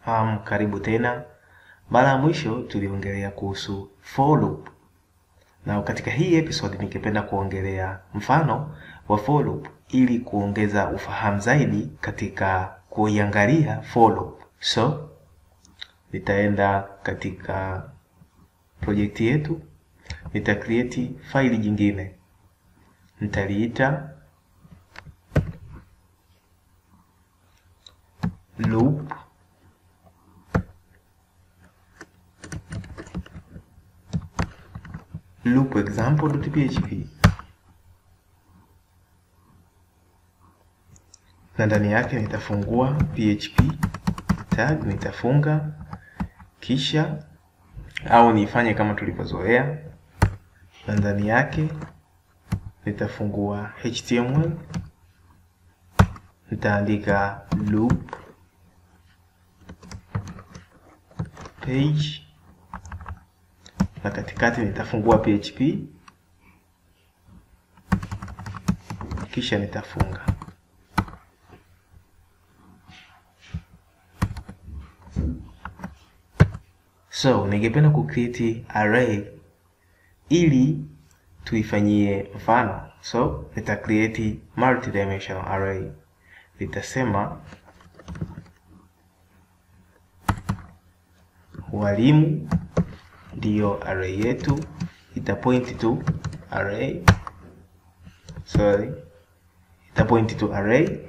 Um, karibu tena. Mara ya mwisho tuliongelea kuhusu for loop, na katika hii episode ningependa kuongelea mfano wa for loop ili kuongeza ufahamu zaidi katika kuiangalia for loop. So nitaenda katika projekti yetu, nita create faili jingine, nitaliita loop loop example.php na ndani yake nitafungua php tag, nitafunga kisha au nifanye kama tulivyozoea, na ndani yake nitafungua html, nitaandika loop page na katikati nitafungua php kisha nitafunga. So ningependa kucreate array ili tuifanyie mfano. So nita create multi-dimensional array, nitasema walimu ndiyo array yetu, ita point to array, sorry, ita point to array,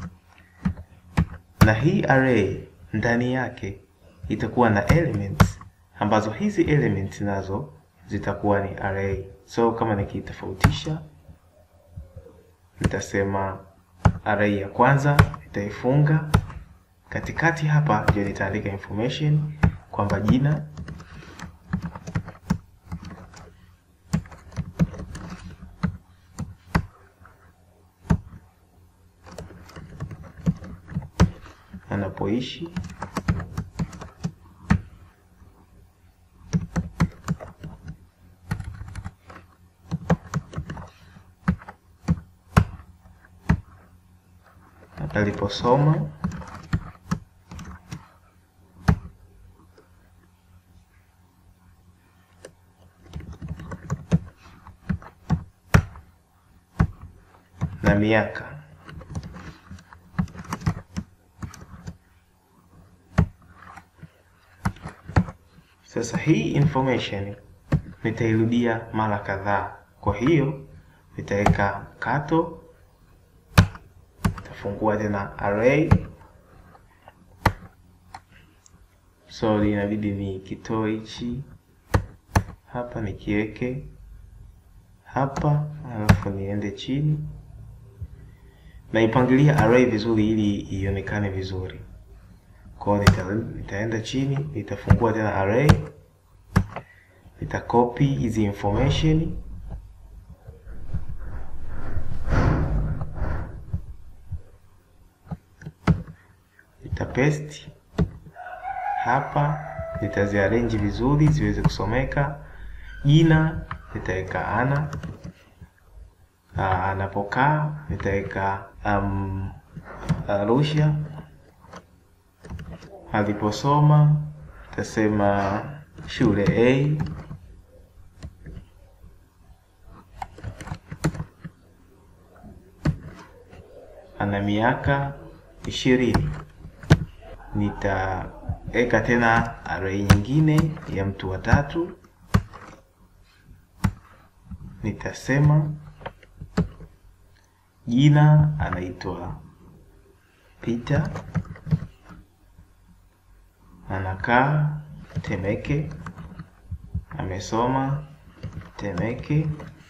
na hii array ndani yake itakuwa na elements ambazo hizi elements nazo zitakuwa ni array. So kama nikitofautisha, nitasema array ya kwanza nitaifunga katikati, hapa ndio nitaandika information kwamba jina anapoishi aliposoma na miaka. Sasa hii information nitairudia mara kadhaa, kwa hiyo nitaweka kato fungua tena array. So inabidi ni kitoe hichi hapa nikiweke hapa, alafu niende chini naipangilia array vizuri ili ionekane vizuri. Kwa hiyo nita, nitaenda chini nitafungua tena array, nitakopi hizi information paste hapa, nitaziarrange vizuri ziweze kusomeka. Jina nitaweka Ana, anapokaa nitaweka um, Arusha, aliposoma nitasema shule A, ana miaka ishirini nitaweka tena array nyingine ya mtu wa tatu, nitasema jina anaitwa Peter, anakaa Temeke, amesoma Temeke,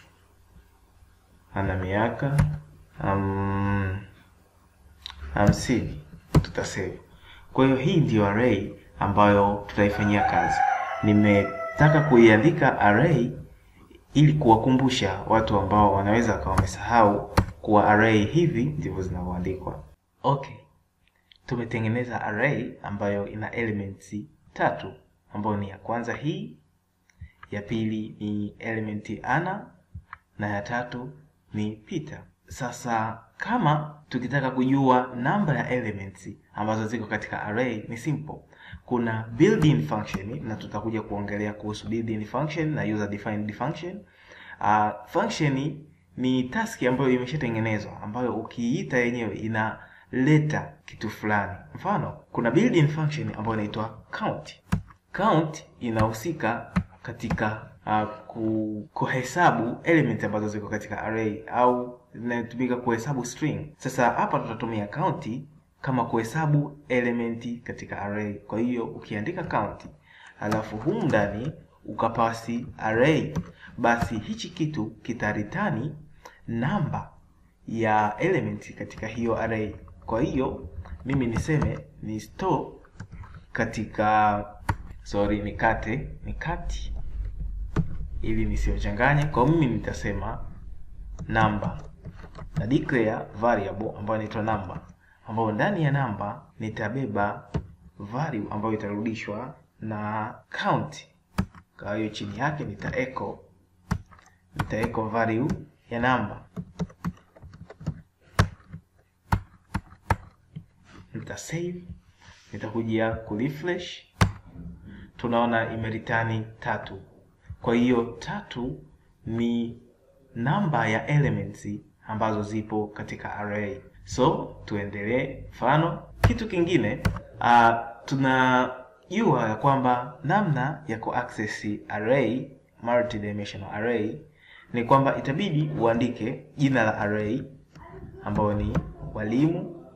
ana miaka um, hamsini tutasema kwa hiyo hii ndiyo array ambayo tutaifanyia kazi. Nimetaka kuiandika array ili kuwakumbusha watu ambao wanaweza wakawa wamesahau kuwa array hivi ndivyo zinavyoandikwa. Okay, tumetengeneza array ambayo ina elements tatu, ambayo ni ya kwanza hii, ya pili ni element Ana na ya tatu ni Peter. Sasa kama tukitaka kujua namba ya elements ambazo ziko katika array ni simple. Kuna built-in function na tutakuja kuongelea kuhusu built-in function na user defined function. Uh, function ni task ambayo imeshatengenezwa ambayo ukiita yenyewe inaleta kitu fulani. Mfano, kuna built-in function ambayo inaitwa count. Count inahusika katika uh, kuhesabu element ambazo ziko katika array au zinatumika kuhesabu string. Sasa hapa tutatumia count kama kuhesabu elementi katika array. Kwa hiyo ukiandika count alafu humu ndani ukapasi array, basi hichi kitu kitaritani namba ya element katika hiyo array. Kwa hiyo mimi niseme ni store katika sorry, nikate nikati ili nisiyochanganye. Kwa mimi nitasema namba na declare variable ambayo inaitwa namba, ambayo ndani ya namba nitabeba value ambayo itarudishwa na count. Kwa hiyo chini yake nita echo nita echo value ya namba, nita save, nitakuja ku refresh, tunaona imeritani tatu. Kwa hiyo tatu ni namba ya elements ambazo zipo katika array. So tuendelee. Mfano, kitu kingine uh, tunajua ya kwamba namna ya kuaccess array, multidimensional array ni kwamba itabidi uandike jina la array ambayo ni walimu,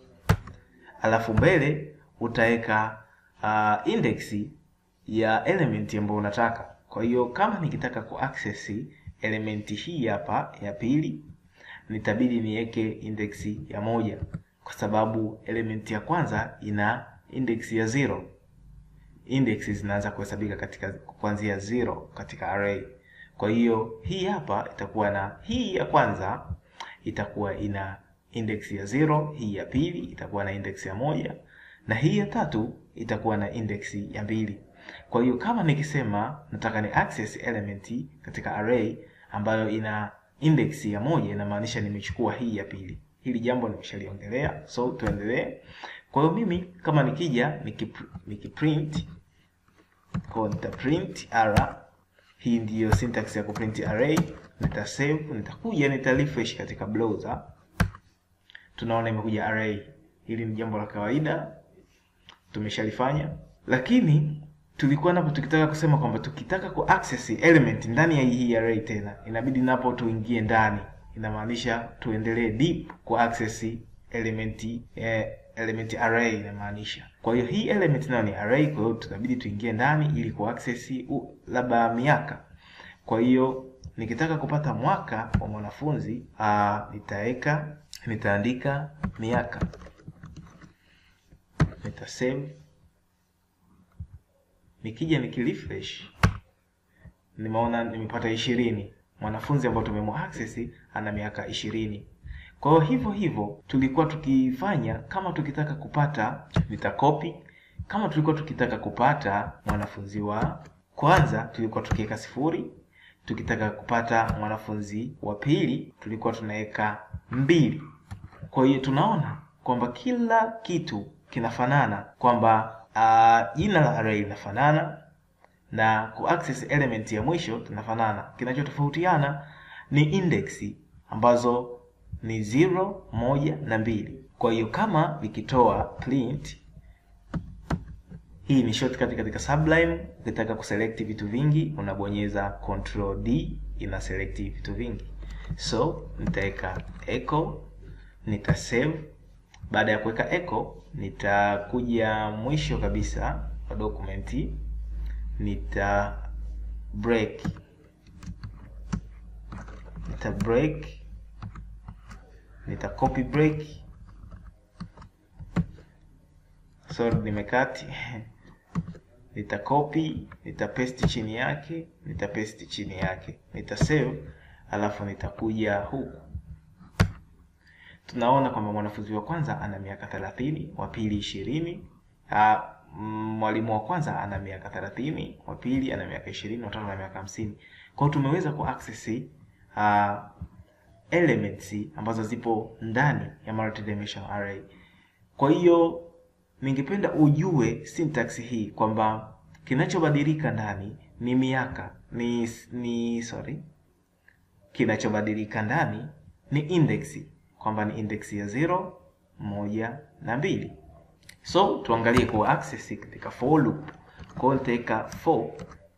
alafu mbele utaweka uh, index ya element ambayo unataka. Kwa hiyo kama nikitaka kuaccess elementi hii hapa ya pili, nitabidi niweke index ya moja kwa sababu elementi ya kwanza ina index ya zero. Index zinaanza kuhesabika katika kuanzia zero katika array. Kwa hiyo hii hapa itakuwa na hii ya kwanza itakuwa ina index ya zero, hii ya pili itakuwa na index ya moja na hii ya tatu itakuwa na index ya mbili. Kwa hiyo kama nikisema nataka ni access element katika array ambayo ina index ya moja, inamaanisha nimechukua hii ya pili. Hili jambo nimeshaliongelea, so tuendelee. Kwa hiyo mimi kama nikija nikiprint, kwa nita print r, hii ndiyo syntax ya kuprint array. Nita save, nitakuja nita refresh katika browser, tunaona imekuja array. Hili ni jambo la kawaida tumeshalifanya, lakini tulikuwa napo tukitaka kusema kwamba tukitaka ku access element ndani ya hii array tena inabidi napo tuingie ndani, inamaanisha tuendelee deep ku access element eh, element array inamaanisha. Kwa hiyo hii element nayo ni array, kwa hiyo tunabidi tuingie ndani ili ku access uh, labda miaka. Kwa hiyo nikitaka kupata mwaka wa mwanafunzi uh, nitaweka nitaandika miaka, nita save nikija nikirefresh nimeona nimepata ishirini. Mwanafunzi ambao tumemo access ana miaka ishirini. Kwa hiyo hivyo hivyo tulikuwa tukifanya, kama tukitaka kupata nitakopi. Kama tulikuwa tukitaka kupata mwanafunzi wa kwanza tulikuwa tukiweka sifuri, tukitaka kupata mwanafunzi wa pili tulikuwa tunaweka mbili. Kwa hiyo tunaona kwamba kila kitu kinafanana kwamba Uh, jina la array linafanana na kuaccess element ya mwisho tunafanana. Kinachotofautiana ni index ambazo ni zero, moja na mbili. Kwa hiyo kama nikitoa print, hii ni shortcut katika Sublime. Ukitaka kuselect vitu vingi unabonyeza control D, ina select vitu vingi. So nitaweka echo, nita save baada ya kuweka echo nitakuja mwisho kabisa wa dokumenti, nita break nita break nita copy break, sorry nimekati nita copy nita paste chini yake nita paste chini yake nita save, alafu nitakuja huku tunaona kwamba mwanafunzi wa kwanza ana miaka thelathini, wa pili ishirini. Mwalimu wa kwanza ana miaka thelathini, wa pili ana miaka ishirini, wa tatu ana miaka hamsini. Kwa hiyo tumeweza ku access uh, elements ambazo zipo ndani ya multidimensional array. Kwa hiyo ningependa ujue syntax hii kwamba kinachobadilika ndani ni miaka ni ni sorry kinachobadilika ndani ni index kwamba ni index ya 0 moja na mbili so tuangalie kwa access katika for loop kwa hiyo nitaweka for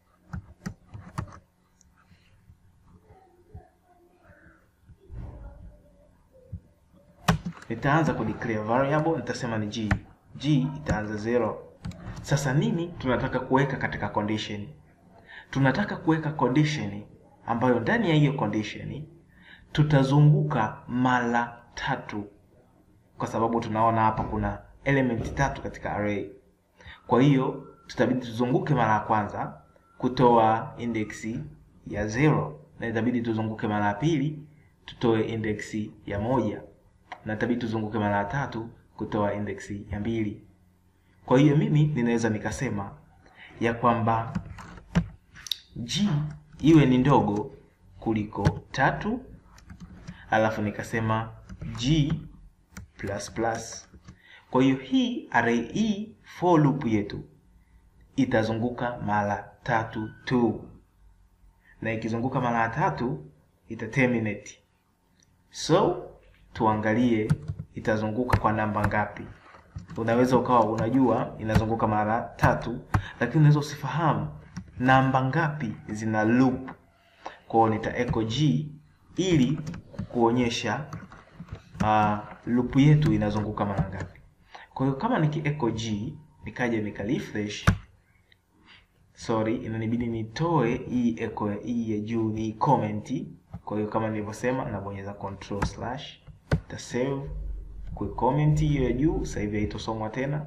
nitaanza ku declare variable nitasema ni g g itaanza 0 sasa nini tunataka kuweka katika condition tunataka kuweka condition ambayo ndani ya hiyo condition tutazunguka mara tatu kwa sababu tunaona hapa kuna element tatu katika array kwa hiyo tutabidi tuzunguke mara ya kwanza kutoa index ya 0 na itabidi tuzunguke mara ya pili tutoe index ya moja na itabidi tuzunguke mara ya tatu kutoa index ya mbili kwa hiyo mimi ninaweza nikasema ya kwamba g iwe ni ndogo kuliko tatu alafu nikasema g plus plus kwa hiyo hii array hii for loop yetu itazunguka mara tatu tu na ikizunguka mara tatu ita terminate so tuangalie itazunguka kwa namba ngapi unaweza ukawa unajua inazunguka mara tatu lakini unaweza usifahamu namba ngapi zina loop kwao nita echo g ili kuonyesha uh, loop yetu inazunguka mara ngapi kwa hiyo kama niki echo g nikaja nika refresh sorry inanibidi nitoe hii echo hii ya juu ni comment kwa hiyo kama nilivyosema nabonyeza control slash ta save kwa comment hiyo ya juu sasa hivi haitosomwa tena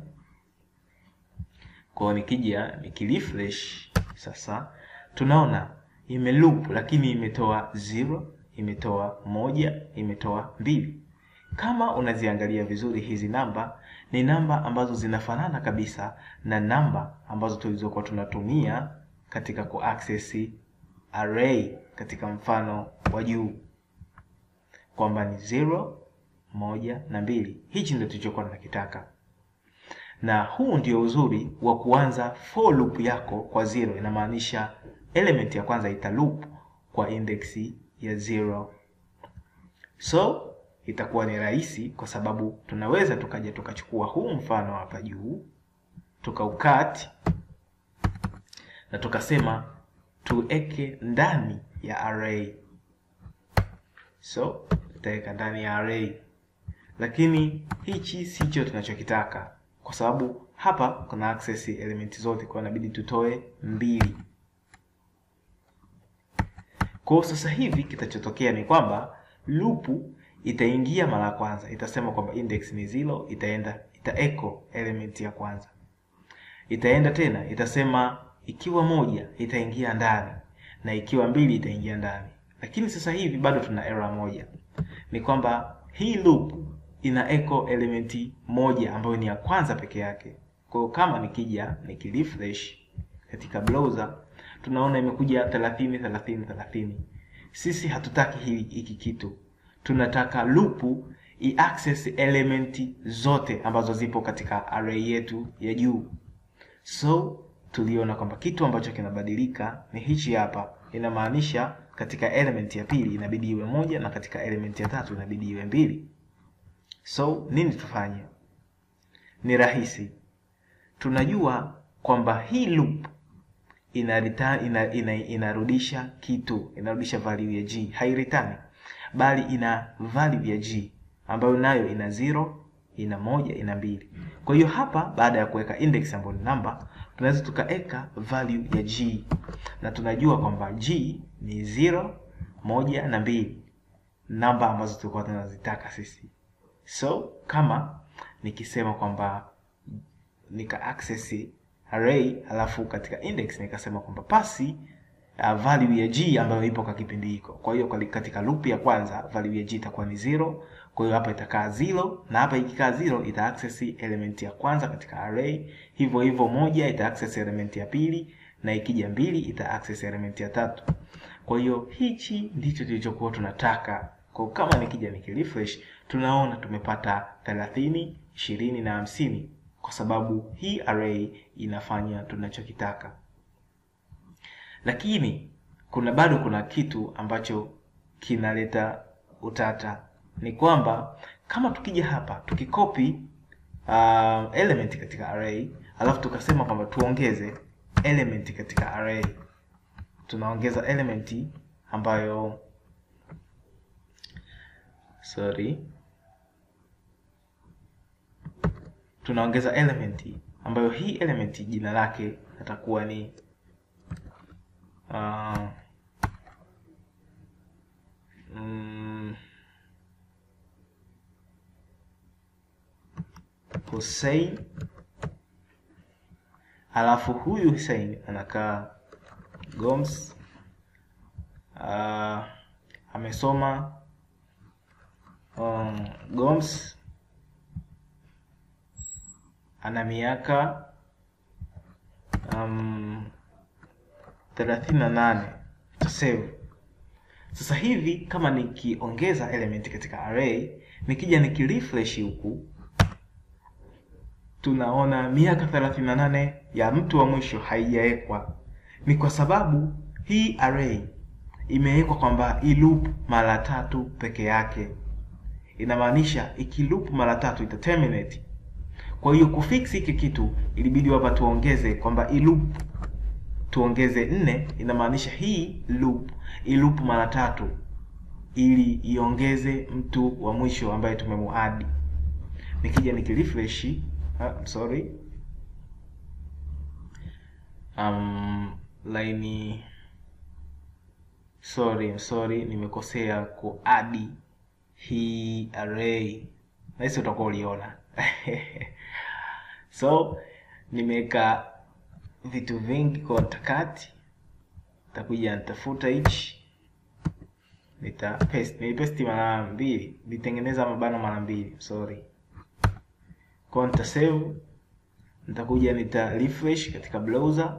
kwa nikija nikirefresh sasa tunaona ime loop lakini imetoa 0 imetoa moja imetoa mbili kama unaziangalia vizuri hizi namba ni namba ambazo zinafanana kabisa na namba ambazo tulizokuwa tunatumia katika kuaccess array katika mfano wa juu kwamba ni 0 moja na mbili hichi ndio tulichokuwa tunakitaka na huu ndio uzuri wa kuanza for loop yako kwa zero inamaanisha element ya kwanza ita loop kwa index ya zero so itakuwa ni rahisi kwa sababu tunaweza tukaja tukachukua huu mfano hapa juu tukaukat na tukasema tuweke ndani ya array so tutaweka ndani ya array lakini hichi sicho tunachokitaka kwa sababu hapa kuna access elementi zote kwa inabidi tutoe mbili kwa sasa hivi kitachotokea ni kwamba lupu itaingia mara ya kwanza itasema kwamba index ni zero itaenda ita echo element ya kwanza itaenda tena itasema ikiwa moja itaingia ndani na ikiwa mbili itaingia ndani lakini sasa hivi bado tuna error moja ni kwamba hii loop ina echo elementi moja ambayo ni ya kwanza peke yake kwa hiyo kama nikija nikirefresh katika browser tunaona imekuja 30 30 30 sisi hatutaki hiki kitu tunataka lupu iaccess elementi zote ambazo zipo katika array yetu ya juu so tuliona kwamba kitu ambacho kinabadilika ni hichi hapa inamaanisha katika element ya pili inabidi iwe moja na katika element ya tatu inabidi iwe mbili so nini tufanye ni rahisi tunajua kwamba hii loop ina return, ina, ina, inarudisha kitu inarudisha value ya g hairitani bali ina value ya g ambayo nayo ina zero ina moja ina mbili kwa hiyo hapa baada ya kuweka index ambayo ni namba tunaweza tukaweka value ya g na tunajua kwamba g ni zero moja na mbili namba ambazo tulikuwa tunazitaka sisi so kama nikisema kwamba nika access array alafu katika index nikasema kwamba pasi uh, value ya g ambayo ipo kwa kipindi hiko kwa hiyo katika loop ya kwanza value ya g itakuwa ni zero kwa hiyo hapa itakaa zero na hapa ikikaa zero ita access element ya kwanza katika array hivyo hivyo moja ita access element ya pili na ikija mbili ita access element ya tatu kwa hiyo hichi ndicho tulichokuwa tunataka kwa kama nikija nikirefresh tunaona tumepata 30 20 na 50 kwa sababu hii array inafanya tunachokitaka. Lakini kuna bado kuna kitu ambacho kinaleta utata, ni kwamba kama tukija hapa tukikopi uh, element katika array alafu tukasema kwamba tuongeze element katika array, tunaongeza element ambayo sorry, tunaongeza element ambayo hii element jina lake atakuwa ni uh, mm, Hussein alafu huyu Hussein anakaa Goms. Uh, amesoma um, Goms, ana miaka um, thelathini na nane tasave. Sasa hivi kama nikiongeza element katika array, nikija nikirefresh huku tunaona miaka 38 ya mtu wa mwisho haijawekwa. Ni kwa sababu hii array imewekwa kwamba iloop mara tatu peke yake, inamaanisha ikiloop mara tatu ita terminate. Kwa hiyo kufix hiki kitu ilibidi hapa tuongeze kwamba iloop tuongeze nne, inamaanisha hii loop iloop mara tatu ili iongeze mtu wa mwisho ambaye tumemuadi. Nikija nikirefresh Ah, sorry um, line sorry sorry, nimekosea kuadi hii array, nahisi utakuwa uliona so nimeweka vitu vingi kwa nitakati, nitakuja nitafuta hichi, nita paste, nilipaste mara mbili, nitengeneza mabano mara mbili, sorry kwa nita save, nitakuja nita refresh katika browser,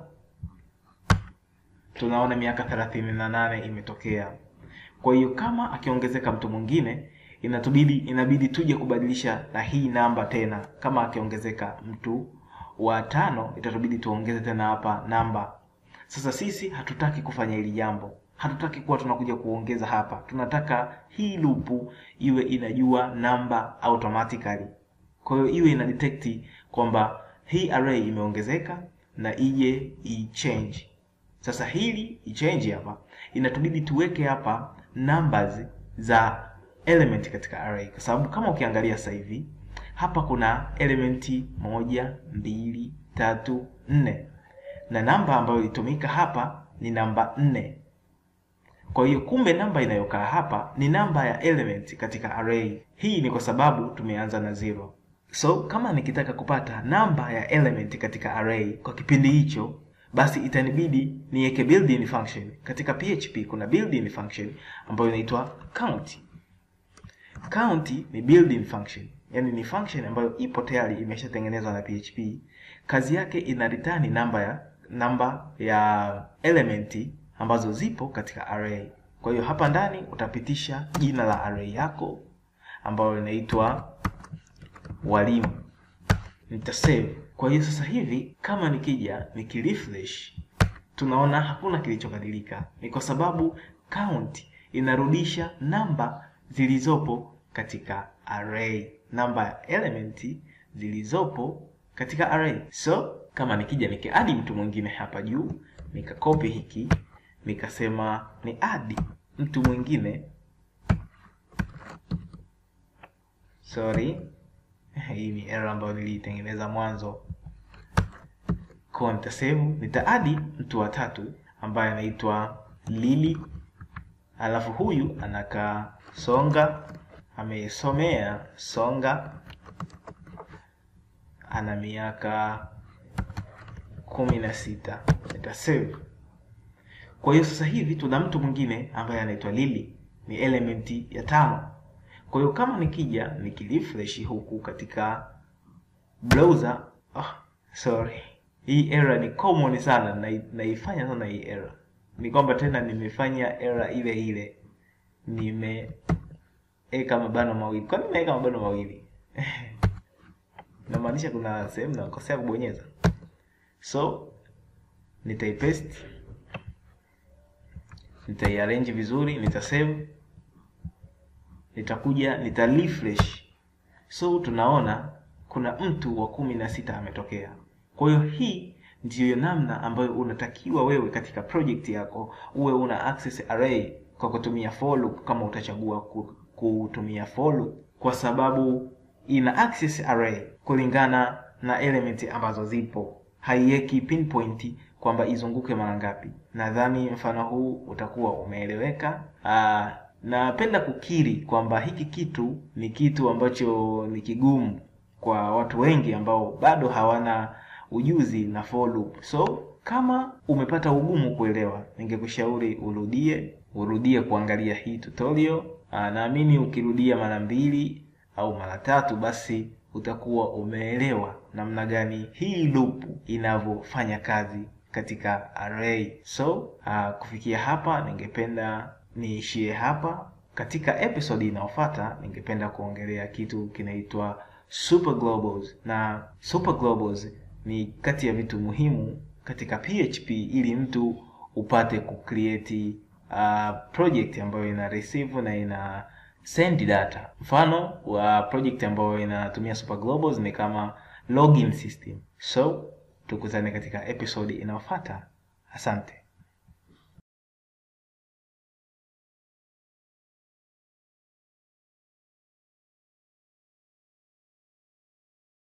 tunaona miaka thelathini na nane imetokea. Kwa hiyo kama akiongezeka mtu mwingine inatubidi inabidi tuje kubadilisha na hii namba tena. Kama akiongezeka mtu wa tano, itatubidi tuongeze tena hapa namba. Sasa sisi hatutaki kufanya hili jambo, hatutaki kuwa tunakuja kuongeza hapa. Tunataka hii loop iwe inajua namba automatically kwa hiyo iwe ina detect kwamba hii array imeongezeka na ije i-change. Sasa hili i-change hapa, inatubidi tuweke hapa numbers za element katika array, kwa sababu kama ukiangalia sasa hivi hapa kuna elementi moja, mbili, tatu, nne na namba ambayo ilitumika hapa ni namba nne. Kwa hiyo kumbe namba inayokaa hapa ni namba ya element katika array. Hii ni kwa sababu tumeanza na zero. So kama nikitaka kupata namba ya element katika array kwa kipindi hicho, basi itanibidi niweke built-in function. Katika PHP kuna built-in function ambayo inaitwa count. Count ni built-in function, yani ni function ambayo ipo tayari imeshatengenezwa na PHP. Kazi yake ina return namba ya namba ya element ambazo zipo katika array. Kwa hiyo hapa ndani utapitisha jina la array yako ambayo inaitwa walimu nita save. Kwa hiyo sasa hivi kama nikija nikirefresh, tunaona hakuna kilichobadilika. Ni kwa sababu count inarudisha namba zilizopo katika array, namba ya element zilizopo katika array. So kama nikija nikiadi mtu mwingine hapa juu, nikakopi hiki nikasema ni adi mtu mwingine sorry hii ni error ambayo nilitengeneza mwanzo. Kwa nitasave, nitaadi mtu wa tatu ambaye anaitwa Lili, alafu huyu anakaa Songa, amesomea Songa, ana miaka kumi na sita. Nitasave. Kwa hiyo sasa hivi tuna mtu mwingine ambaye anaitwa Lili, ni elementi ya tano. Kwa hiyo kama nikija nikirefresh huku katika browser, oh, sorry, hii error ni common sana na naifanya sana hii error. Ni kwamba tena nimefanya error ile ile, nimeweka mabano mawili. Kwa nini nimeweka mabano mawili? inamaanisha kuna sehemu nakosea kubonyeza so nitaipaste nitaiarrange vizuri nitasave nitakuja nita refresh so tunaona kuna mtu wa kumi na sita ametokea kwa hiyo hii ndiyo namna ambayo unatakiwa wewe katika project yako uwe una access array kwa kutumia for loop kama utachagua ku- kutumia for loop kwa sababu ina access array kulingana na element ambazo zipo haiweki pinpoint kwamba izunguke mara ngapi nadhani mfano huu utakuwa umeeleweka Aa, napenda kukiri kwamba hiki kitu ni kitu ambacho ni kigumu kwa watu wengi ambao bado hawana ujuzi na for loop so kama umepata ugumu kuelewa ningekushauri urudie urudie kuangalia hii tutorial Aa, naamini ukirudia mara mbili au mara tatu basi utakuwa umeelewa namna gani hii loop inavyofanya kazi katika array so uh, kufikia hapa ningependa niishie hapa katika episode inayofuata ningependa kuongelea kitu kinaitwa super globals na super globals ni kati ya vitu muhimu katika php ili mtu upate kucreate uh, project ambayo ina receive na ina send data mfano wa project ambayo inatumia super globals ni kama login system so tukutane katika episode inayofuata asante